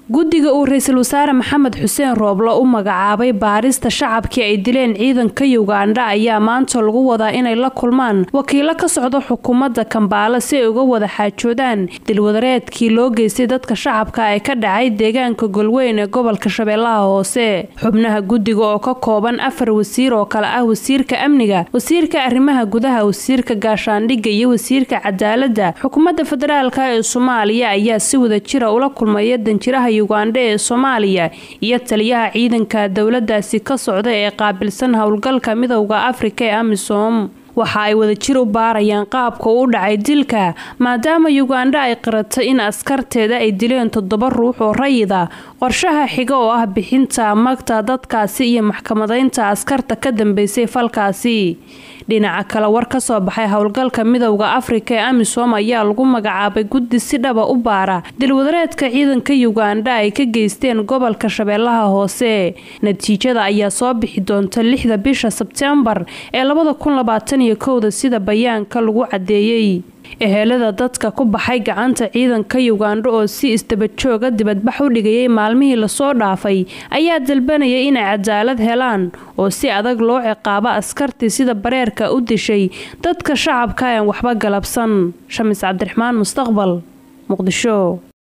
guddiga uu ra-iisul wasaare maxamed xuseen rooblo u magacaabay baarista shacabkii ay dileen ciidanka yugandha ayaa maanta lagu wadaa inay la kulmaan wakiilo ka socda xukuumadda kambaala si ay uga wada xaajoodaan dilwadareedkii loo geystay dadka shacabka ee ka dhacay deegaanka golweyn ee gobolka shabeellaha hoose xubnaha guddiga oo ka kooban afar wasiir oo kale ah wasiirka amniga wasiirka arrimaha gudaha wasiirka gaashaandhigga iyo wasiirka cadaaladda xukuumadda federaalk ee soomaaliya ayaa si wada jira ula kulmaya danjiraha yugandha ee soomaaliya iyo taliyaha ciidanka dowladaasi ka socda ee qaabilsan howlgalka midowda afrika ee amisom waxa ay wadajir u baarayaan qaabka u dhacay dilka maadaama yugandha ay qiratay in askarteeda ay dileen toddoba ruux oo rayida qorshaha xiga oo ah bixinta magta dadkaasi iyo maxkamadaynta askarta ka dambeysay falkaasi dhinaca kale war ka soo baxay howlgalka midowda afrika ee amisom ayaa lagu magacaabay guddi si dhaba u baara dilwadareedka ciidanka yugandha ay ka geysteen gobolka shabeellaha hoose natiijada ayaa soo bixi doonta lixda bisha sebtembar ee labada kun labaatan iyo kowda sida bayaanka lagu cadeeyey ehelada dadka ku baxay gacanta ciidanka yugandha oo si isdabajooga dibadbax u dhigayay maalmihii lasoo dhaafay ayaa dalbanaya inay cadaalad helaan oo si adag loo ciqaabo askartii sida bareerka u dishay dadka shacabka aan waxba galabsan shamis cabdiraxmaan mustaqbal muqdisho